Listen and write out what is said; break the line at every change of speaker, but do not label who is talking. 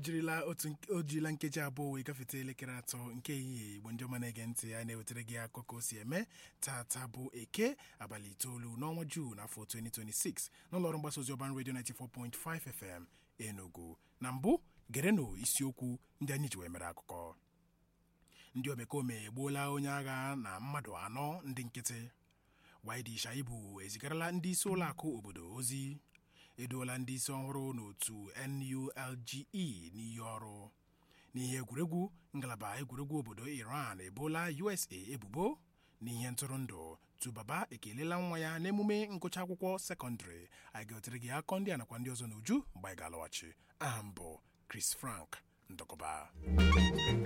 jirila otu nke- o jirila nkeji abụọ wee gafete elekere atọ nke ehihie igbo ndị ọma na-ege ntị ya na-ewetara gị akụkọ ka o si eme tata bụ eke abalị itoolu n'ọnwa juu n'afọ 2026 n'ụlọọrụ mgbasa ozi ọban redio 94.5 fm enugu na mbụ gerenụ isiokwu ndị anyị ji wee mere akụkọ ndị omekome egbuola onye agha na mmadụ anọ ndị nkịtị Widi Shaibu ezigarala ndị isi ụlọakụ obodo ozi eduola ndị isi ọhụrụ n'otu NULGE n'iyi ọrụ n'ihe egwuregwu ngalaba egwuregwu obodo Iran ebola USA ebubo n'ihe ntụrụndụ tubaba ekelela nwa ya n'emume ngụcha akwụkwọ sekọndịrị anyị ga-etere gị akọ ndị a nakwa ndị ọzọ n'uju mgbe anyị ga-alọghachi aha m bụ Chris Frank Ndọkọba